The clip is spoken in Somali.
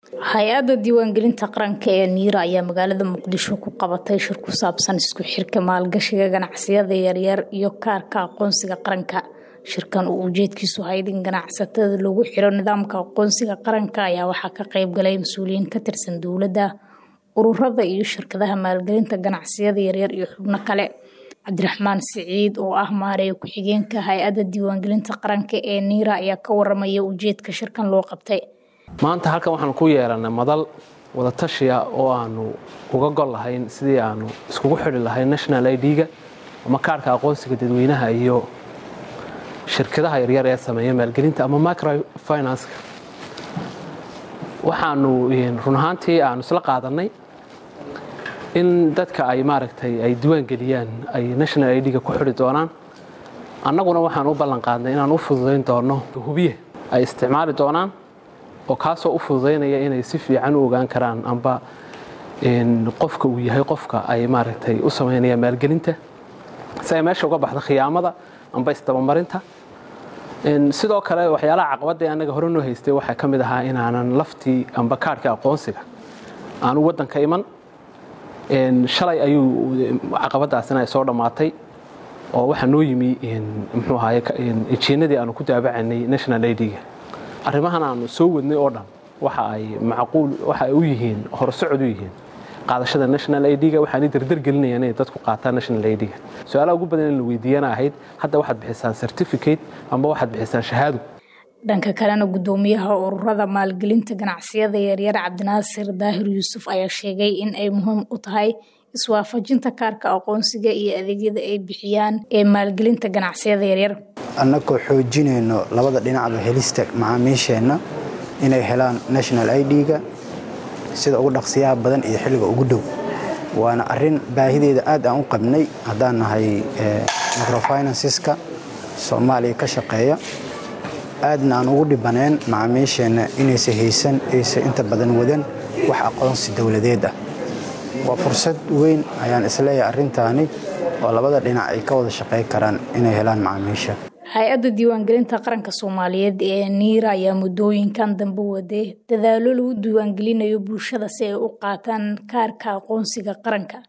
hay-adda diiwaangelinta qaranka ee niira ayaa magaalada muqdisho ku qabatay shir ku saabsan isku xirka maalgashiga ganacsiyada yaryar iyo kaarka aqoonsiga qaranka shirkan uu ujeedkiisu hayd in ganacsatada lagu xiro nidaamka aqoonsiga qaranka ayaa waxaa ka qayb galay mas-uuliyiin ka tirsan dowladda ururada iyo shirkadaha maalgelinta ganacsiyada yaryar iyo xubno kale cabdiraxmaan siciid oo ah maareeya ku-xigeenka hay-adda diiwaangelinta qaranka ee niira ayaa ka waramaya ujeedka shirkan loo qabtay maanta halkan waxaanu ku yeelanay madal wadatashiya oo aanu uga gol lahayn sidii aanu iskugu xidhi lahayn national id-ga ama kaarhka aqoonsiga dadweynaha iyo shirkadaha yaryar ee sameeya maalgelinta ama microfinanska waxaanu run ahaantii aanu isla qaadanay in dadka ay maaragtay ay diiwaangeliyaan ay national id-ga ku xidhi doonaan annaguna waxaan u ballan qaadnay inaan u fududayn doono hubiye ay isticmaali doonaan oo kaasoo u fududaynaya inay si fiican u ogaan karaan amba qofka uu yahay qofka ay maaragtay u samaynayaan maalgelinta si ay meesha uga baxdo khiyaamada amba isdabamarinta sidoo kale waxyaalaha caqabadda annaga hore noo haystay waxaa ka mid ahaa inaanan laftii amba kaarhka aqoonsiga aanu waddanka iman shalay ayuu caqabadaasina ay soo dhammaatay oo waxaa noo yimi muxuu ahaye ejiinadii aanu ku daabacanay national id-ga arrimahan aanu soo wadnay oo dhan waxa ay macquul waxa ay u yihiin horsocod u yihiin qaadashada national id-ga waxaanay dardar gelinayaan inay dadku qaataan national id-ga su-aalaha ugu badan in la weydiiyana ahayd hadda waxaad bixisaan certificate amba waxaad bixisaan shahaado dhanka kalena gudoomiyaha ururada maalgelinta ganacsiyada yaryar cabdinaasir daahir yuusuf ayaa sheegay in ay muhiim u tahay iswaafajinta kaarka aqoonsiga iyo adeegyada ay bixiyaan ee maalgelinta ganacsiyada yaryar annagoo xoojinayno labada dhinacba helista macaamiisheenna inay helaan national id-ga sida ugu dhaqsiyaha badan iyo xilliga ugu dhow waana arin baahideeda aad aan u qabnay haddaan nahay microfinanceska soomaaliya ka shaqeeya aadna aan ugu dhibaneen macaamiisheenna inaysa haysan aysa inta badan wadan wax aqoonsi dowladeed ah waa fursad weyn ayaan isleeyahay arrintaani oo labada dhinac ay ka wada shaqey karaan inay helaan macaamiisha hay-adda diiwaangelinta qaranka soomaaliyeed ee niira ayaa muddooyinkan dambe waday dadaalo lagu diiwaangelinayo bulshada si ay u qaataan kaarka aqoonsiga qaranka